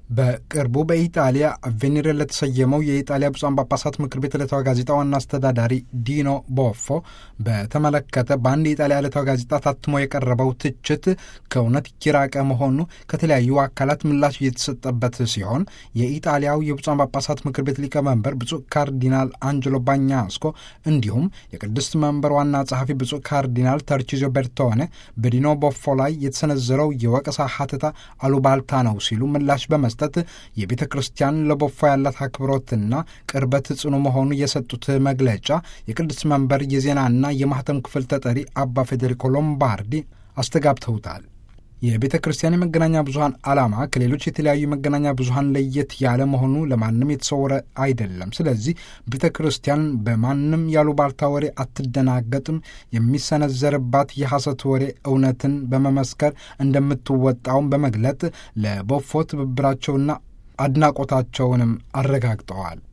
በቅርቡ በኢጣሊያ ቬኔሬ ለተሰየመው የኢጣሊያ ብፁዓን ጳጳሳት ምክር ቤት ዕለታዊ ጋዜጣ ዋና አስተዳዳሪ ዲኖ ቦፎ በተመለከተ በአንድ የኢጣሊያ ዕለታዊ ጋዜጣ ታትሞ የቀረበው ትችት ከእውነት የራቀ መሆኑ ከተለያዩ አካላት ምላሽ እየተሰጠበት ሲሆን የኢጣሊያው የብፁዓን ጳጳሳት ምክር ቤት ሊቀመንበር ብፁዕ ካርዲናል አንጀሎ ባኛስኮ እንዲሁም የቅድስት መንበር ዋና ጸሐፊ ብፁዕ ካርዲናል ተርቺዞ ቤርቶኔ በዲኖ ቦፎ ላይ የተሰነዘረው የወቀሳ ሀተታ አሉባልታ ነው ሲሉ ምላሽ በመስጠት የቤተ ክርስቲያን ለቦፎ ያላት አክብሮትና ቅርበት ጽኑ መሆኑ የሰጡት መግለጫ የቅድስት መንበር የዜናና የማህተም ክፍል ተጠሪ አባ ፌዴሪኮ ሎምባርዲ አስተጋብተውታል። የቤተ ክርስቲያን የመገናኛ ብዙኃን ዓላማ ከሌሎች የተለያዩ የመገናኛ ብዙኃን ለየት ያለ መሆኑ ለማንም የተሰወረ አይደለም። ስለዚህ ቤተ ክርስቲያን በማንም ያሉባልታ ወሬ አትደናገጥም። የሚሰነዘርባት የሐሰት ወሬ እውነትን በመመስከር እንደምትወጣውን በመግለጥ ለቦፎ ትብብራቸውና አድናቆታቸውንም አረጋግጠዋል።